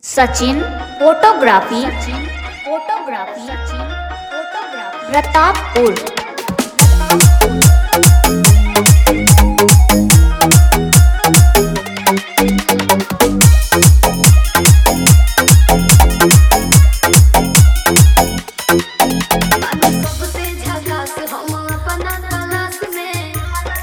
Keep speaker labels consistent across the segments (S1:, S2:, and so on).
S1: Sachin photography photography photography Pratappur
S2: सबसे झकास हम अपना क्लास में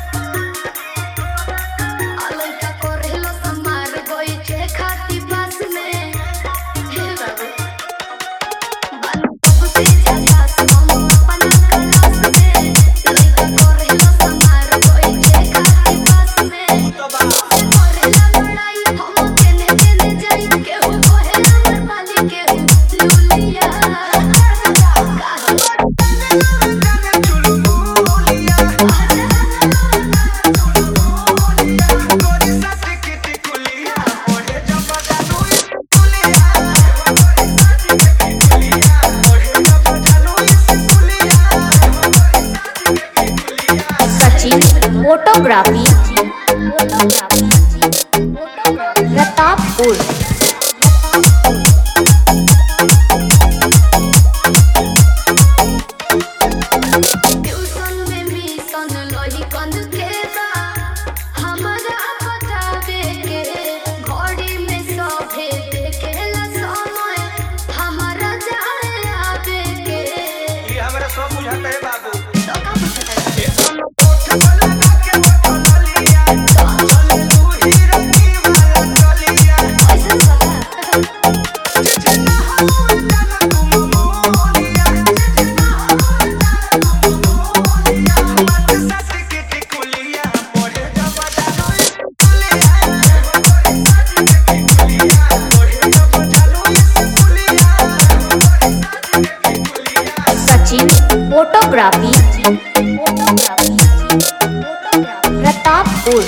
S2: अलैका करेलो समार बैठे खाती पास में हे बाबू बालू सबसे झकास हम अपना क्लास में अलैका करेलो समार बैठे खाती पास में करेला लड़ाई हम केने केने जाई केहू कहे हमर माली केहू लुलिया
S1: Sachin photography photography Pratappur
S2: tuition में मिशन लही कंद के बा हमरा बतावे के घड़ी में सभे देखेला समय हमरा जाए आवे के
S3: ये हमरा सब बुझाता है बाबू
S2: तो का पूछता है ऐसा सवाल
S1: सचिन फोटोग्राफी फोटोग्राफी प्रतापपुर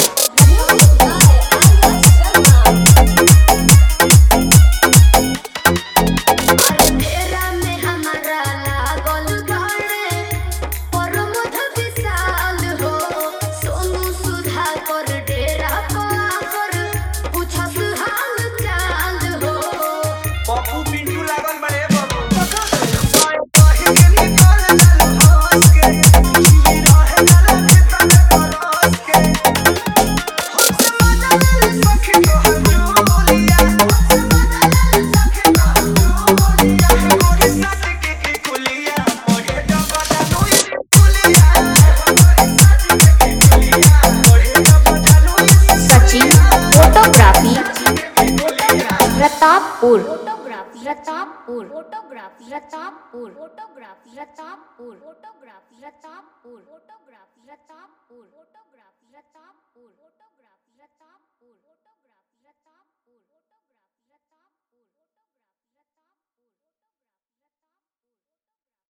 S2: तेरा में हमारा लागल बाड़े प्रमोद विशाल हो सोनू सुधा कर डेरा पर पूछस हाल चाल हो
S3: पप्पू पिंटू लागल बड़े बाबू
S1: Sachin photography Pratappur photography Pratappur photography Pratappur photography Pratappur photography Pratappur photography Pratappur photography Pratappur photography Pratappur photography Pratappur